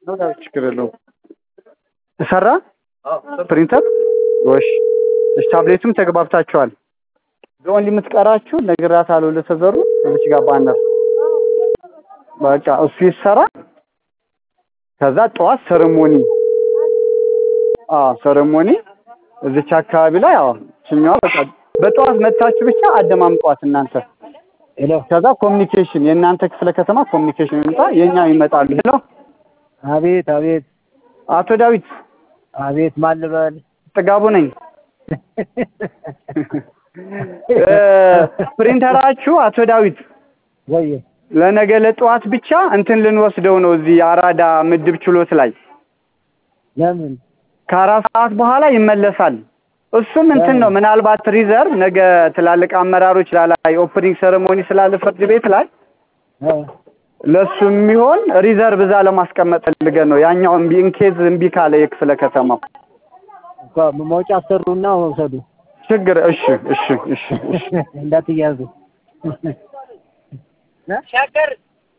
ችግር የለውም። ሰራ ፕሪንተር ወሽ እሺ፣ ታብሌቱም ተግባብታችኋል። ኦንሊ የምትቀራችሁ ነግራታለሁ። ለተዘሩ እዚች ጋር ባነር በቃ እሱ ይሰራ። ከዛ ጠዋት ሰረሞኒ አዎ ሰረሞኒ እዚች አካባቢ ላይ አዎ ችኛዋ በቃ በጠዋት መታችሁ ብቻ አደማምጧት እናንተ። ሄሎ ከዛ ኮሚኒኬሽን የእናንተ ክፍለ ከተማ ኮሚኒኬሽን ይመጣ የኛው ይመጣሉ። ሄሎ አቤት አቤት አቶ ዳዊት አቤት ማን ልበል? ጥጋቡ ነኝ። ፕሪንተራችሁ አቶ ዳዊት ወይ ለነገ ለጠዋት ብቻ እንትን ልንወስደው ነው እዚህ አራዳ ምድብ ችሎት ላይ ለምን ከአራት ሰዓት በኋላ ይመለሳል። እሱም እንትን ነው ምናልባት ሪዘርቭ ነገ ትላልቅ አመራሮች ላይ ኦፕኒንግ ሴሬሞኒ ስላለ ፍርድ ቤት ላይ እ ለሱ የሚሆን ሪዘርቭ እዛ ለማስቀመጥ ፈልገን ነው። ያኛው እምቢ ኢንኬዝ እምቢ ካለ የክፍለ ከተማው እኮ መውጫ አሰሩና መውሰዱ ችግር እሺ እሺ እሺ እሺ እንዳትያዙ ሸገር